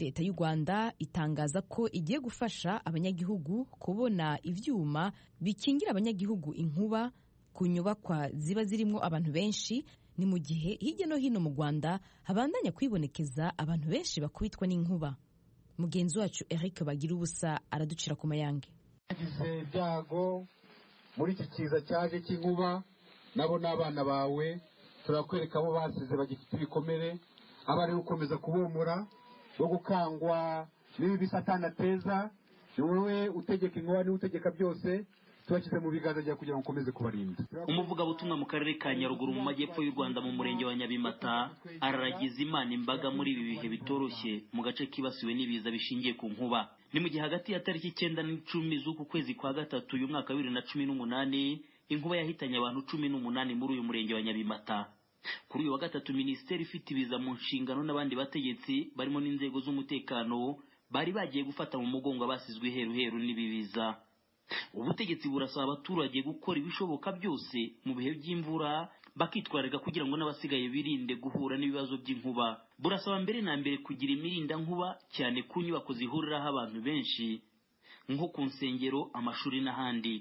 leta y'u rwanda itangaza ko igiye gufasha abanyagihugu kubona ibyuma bikingira abanyagihugu inkuba ku nyubakwa ziba zirimo abantu benshi ni mu gihe hirya no hino mu rwanda habandanya kwibonekeza abantu benshi bakubitwa n'inkuba mugenzi wacu eric bagira ubusa araducira ku mayange yagize ibyago muri iki kiza cyaje cy'inkuba nabo n'abana bawe turakwereka abo basize bagifite ibikomere aba ari gukomeza kubomora no gukangwa n'ibi bisatana ateza ni wowe utegeka inkuba niwe utegeka byose tubashyize mu biganza byawe kugira ngo ukomeze kubarinda umuvugabutumwa mu karere ka nyaruguru mu majyepfo y'u rwanda mu murenge wa nyabimata araragiza imana imbaga muri ibi bihe bitoroshye mu gace kibasiwe n'ibiza bishingiye ku nkuba ni mu gihe hagati ya tariki icyenda n'icumi z'uku kwezi kwa gatatu uyu mwaka wa bibiri na cumi n'umunani inkuba yahitanye abantu cumi n'umunani muri uyu murenge wa nyabimata kuri uyu wa gatatu minisiteri ifite ibiza mu nshingano n'abandi bategetsi barimo n'inzego z'umutekano bari bagiye gufata mu mugongo abasizwe iheruheru n'ibi biza ubutegetsi burasaba abaturage gukora ibishoboka byose mu bihe by'imvura bakitwararika kugira ngo n'abasigaye birinde guhura n'ibibazo by'inkuba burasaba mbere na mbere kugira imirinda nkuba cyane ku nyubako zihuriraho abantu benshi nko ku nsengero amashuri n'ahandi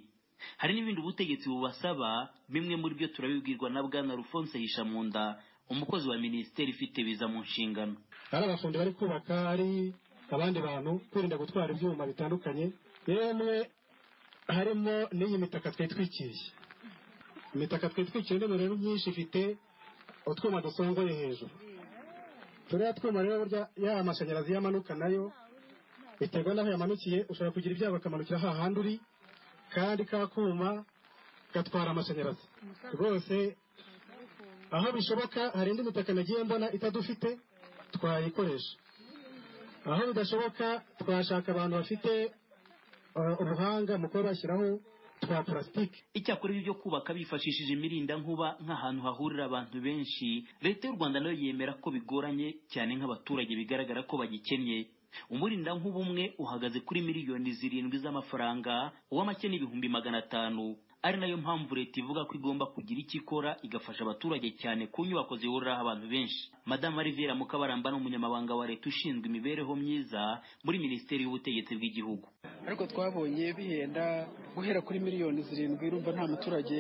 hari n'ibindi ubutegetsi bubasaba bimwe muri byo turabibwirwa na bwana rufonse hishamunda umukozi wa minisiteri ifite biza mu nshingano ari abafundi bari kubaka ari abandi bantu kwirinda gutwara ibyuma bitandukanye yemwe harimo n'iyi mitaka twari twikiriye imitaka twari twikiriye n'imirongo myinshi ifite utwuma dusongoye hejuru turiya twuma rero burya yaba amashanyarazi yamanuka nayo biterwa n'aho yamanukiye ushobora kugira ibyago akamanukira hahandi uri kandi ka kuma gatwara amashanyarazi rwose aho bishoboka hari indi mitaka nagiye mbona itadufite twayikoresha aho bidashoboka twashaka abantu bafite ubuhanga mu kuba bashyiraho twa purasitike icyakora ibyo kubaka bifashishije imirinda nkuba nk'ahantu hahurira abantu benshi leta y'u rwanda nayo yemera ko bigoranye cyane nk'abaturage bigaragara ko bagikennye umurinda nkuba umwe uhagaze kuri miliyoni zirindwi z'amafaranga uw'amake n'ibihumbi magana atanu ari nayo mpamvu leta ivuga ko igomba kugira icyo ikora igafasha abaturage cyane ku nyubako zihuriraho abantu benshi madamu rivera mukabaramba ni umunyamabanga wa leta ushinzwe imibereho myiza muri minisiteri y'ubutegetsi bw'igihugu ariko twabonye bihenda guhera kuri miliyoni zirindwi urumva nta muturage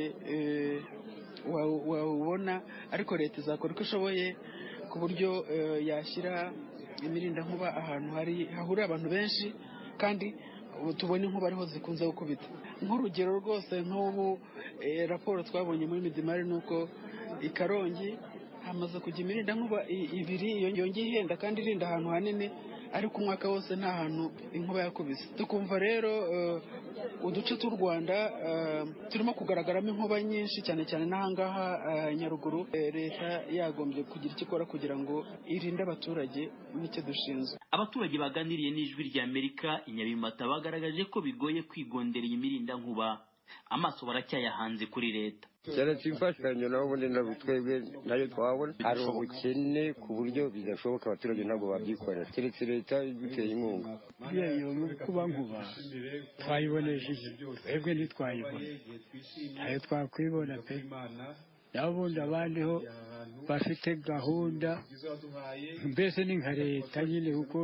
wawubona ariko leta izakora uko ishoboye ku buryo yashyira imirindankuba ahantu hahurira abantu benshi kandi tubona inkuba ariho zikunze gukubita nk'urugero rwose nk'ubu raporo twabonye muri midimari ni uko i karongi hamaze kujya imirinda nkuba ibiri yongeye ihenda kandi irinda ahantu hanini ariko umwaka wose nta hantu inkuba yakubise tukumva rero uduce tw'u rwanda turimo kugaragaramo inkuba nyinshi cyane cyane n'ahangaha nyaruguru leta yagombye kugira icyo ikora kugira ngo irinde abaturage n'icyo dushinzwe abaturage baganiriye n'ijwi rya amerika inyabimata bagaragaje ko bigoye kwigondera iyi mirinda nkuba amaso baracyayahanze kuri leta keretse imfashanyo naho ubundi ntabwo twebwe nayo twabona hari ubukene ku buryo bidashoboka abaturage ntabwo babyikorera keretse leta iduteye inkunga buriya mirongo kuba nkuba twayiboneje twebwe ntitwayibona ntayo twakwibona pe naho ubundi abandiho bafite gahunda mbese ni nka leta nyine kuko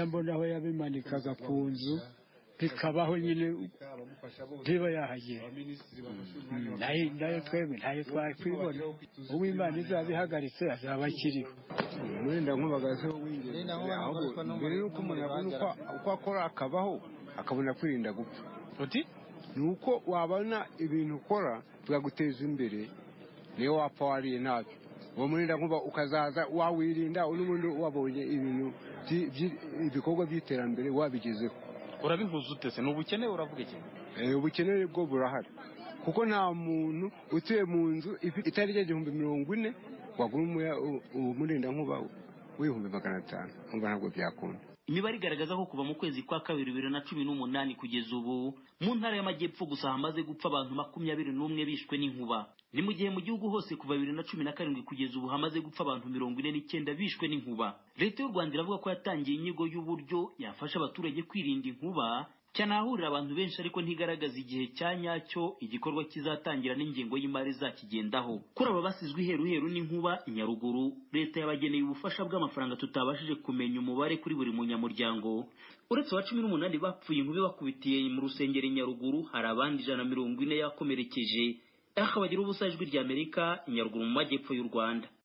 mbonaho yabimanikaga ku nzu bikabaho nyine ntiba yahagera nayo twebwe ntayo twakwibona uw'imana izabihagaritse azaba akiriho wenda nk'ubagaze mbere y'uko umuntu abona uko akora akabaho akabona kwirinda gupfa ni uko wabona ibintu ukora bikaguteza imbere niyo wapfa wariye ntabyo uwo murinda nkuba ukazaza wawirinda n'ubundi wabonye ibintu ibikorwa by'iterambere wabigezeho urabihuza utese ni ubukene uravuga iki ubukene bwo burahari kuko nta muntu utuye mu nzu itari igihumbi mirongo ine wagura umurinda nkuba w'ibihumbi magana atanu nkumva ntabwo byakunda imibare igaragaza ko kuva mu kwezi kwa kabiri bibiri na cumi n'umunani kugeza ubu mu ntara y'amajyepfo gusa hamaze gupfa abantu makumyabiri n'umwe bishwe n'inkuba ni mu gihe mu gihugu hose kuva bibiri na cumi na karindwi kugeza ubu hamaze gupfa abantu mirongo ine n'icyenda bishwe n'inkuba leta y'u rwanda iravuga ko yatangiye inyigo y'uburyo yafasha abaturage kwirinda inkuba cyanahurira abantu benshi ariko ntigaragaza igihe cya nyacyo igikorwa kizatangira n'ingengo y'imari zakigendaho kuri aba basizwe iheruheru n'inkuba i nyaruguru leta yabageneye ubufasha bw'amafaranga tutabashije kumenya umubare kuri buri munyamuryango uretse aba cumi n'umunani bapfuye inkubi bakubitiye mu rusengero i nyaruguru hari abandi ijana na mirongo ine yakomerekeje aha bagira ubusa ijwi ry'amerika i nyaruguru mu majyepfo y'u rwanda